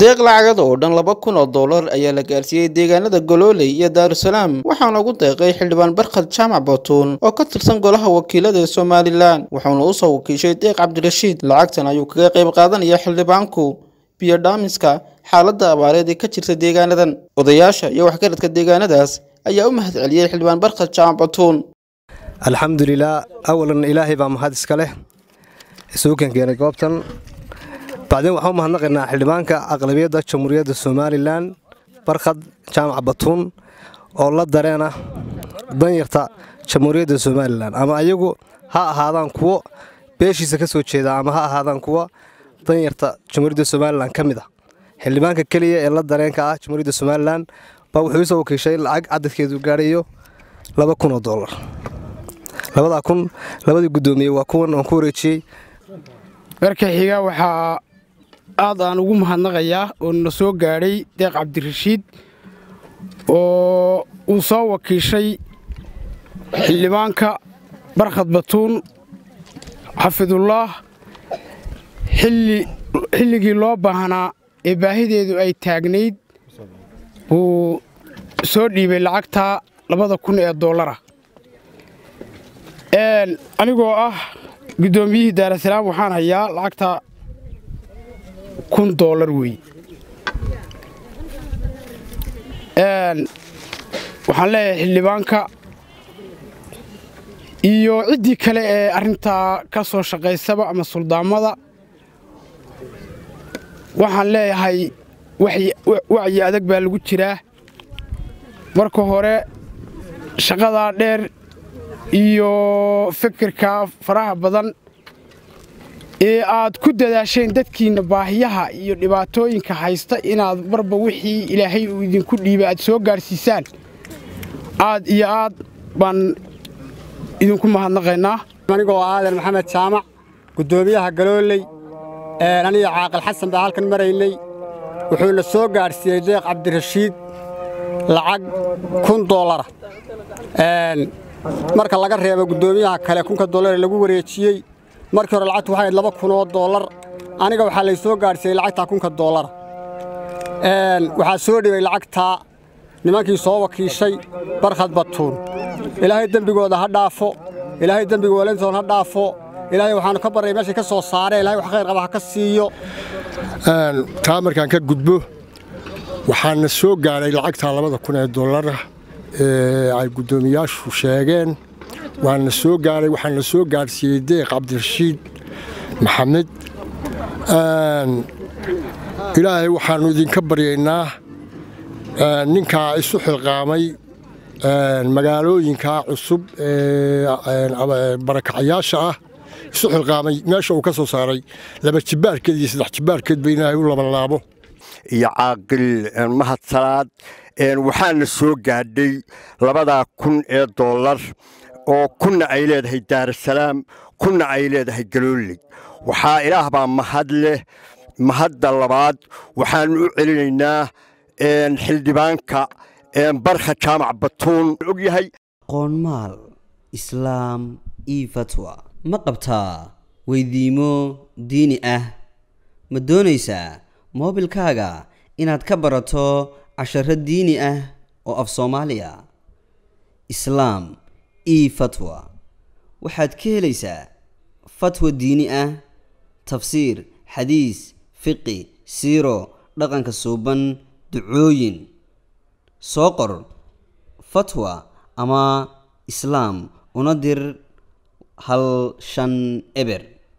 deeq lacagad oo dhan laba kun oo dollar ayaa la gaarsiiyey deegaanada golooley iyo daarusalaam waxaana ugu deeqay xildhibaan barkhad jaamac batuun oo ka tirsan golaha wakiilada ee somalilan wuxuuna usoo wakiishay deeq cabdirashiid lacagtan ayuu kaga qayb qaadanaya xildhibaanku biyo dhaamiska xaaladda abaareed ee ka jirta deegaanadan odayaasha iyo waxgaradka deegaanadaas ayaa u mahad celiyey xildhibaan barkhad jaamac batuun alxamdulilah awalan ilaahay baa mahad iska leh isuukan keenay goobtan bacdeen waxaan u mahadnaqaynaa xildhibaanka aqlabiyadda jamhuuriyadda somalilan barkhad jaamac batuun oo la dareena danyarta jamhuuriyadda somalilan ama ayagu ha ahaadaan kuwo beeshiisa ka soo jeeda ama ha ahaadaan kuwo danyarta jamhuuriyadda somalilan ka mid ah xildhibaanka keliya ee la dareenka ah jamhuuriyadda somalilan baa wuxuu isoo wakiishay lacag cadadkeedu gaadhayo laba kun oo dollar labadaa kun labadii guddoomiye waa kuwan aan ku wareejiyey marka xiga waxaa aad aan ugu mahadnaqayaa oo na soo gaadhay deeq cabdirashiid oo uu soo wakiishay xildhibaanka barkhad batuun xafidullaah xilligii loo baahnaa ee baahideedu ay taagnayd wuu soo dhiibay lacagtaa labada kun ee dollara anigoo ah guddoomiyihii daarasalaam waxaan hayaa lacagta kun dollar wey waxaan leeyahay xildhibaanka iyo ciddii kale ee arrintaa ka soo shaqaysaba ama suldaamada waxaan leeyahay wacyi adag baa lagu jiraa marka hore shaqadaa dheer iyo fikirka faraha badan ee aad ku dadaasheen dadkiinna baahiyaha iyo dhibaatooyinka haysta inaad marba wixii ilaahay uu idinku dhiibay aad soo gaadhsiisaan aad iyo aad baan idinku mahadnaqaynaa anigoo aadan maxamed jaamac guddoomiyaha galooley aniga caaqil xasan baa halkan maraynay wuxuuna soo gaadhsiiyey deeq cabdirashiid lacag kun dollara marka laga reebo guddoomiyaha kale kunka dollar ee lagu wareejiyey markii hore lacagtu waxay ahayd laba kun oo dollar aniga waxaa lay soo gaadhsiiyey lacagtaa kunka dollara waxaa soo dhibay lacagtaa nimankii soo wakiishay barkhad batuun ilaahay dembigooda ha dhaafo ilaahay dembiga walantoon ha dhaafo ilaahay waxaanu ka barray meeshay ka soo saareen ilahay wax khayr qaba ha ka siiyo taa markaan ka gudbo waxaana soo gaadhay lacagtaa labada kun ee dollara ee ay guddoomiyaashu sheegeen waana soo gaaray waxaana soo gaadhsiiyey deeq cabdirashiid maxamed ilaahay waxaannu idinka baryaynaa ninkaa isu xilqaamay magaalooyinkaa cusub ee barakacayaasha ah isu xilqaamay meesha uu ka soo saaray laba jibbaarkeed iyo saddex jibbaarkeed ba ilaahay u labanlaabo iyo caaqil mahadsalaad waxaana soo gaadhay labadaa kun ee dollar oo kunna ay leedahay daarasalaam kunna ay leedahay galooley waxaa ilaah baa mahad leh mahadda labaad waxaannu u celinaynaa xildhibaanka barkha jaamac batuun og yahay qoonmaal islaam io fatwa ma qabtaa weydiimo diini ah ma doonaysaa moobilkaaga inaad ka barato casharo diini ah oo af soomaaliya islaam e fatwa waxaad ka helaysaa fatwa diini ah tafsiir xadiis fiqi siiro dhaqanka suuban ducooyin soo qor fatwa ama islaam una dir hal shan eber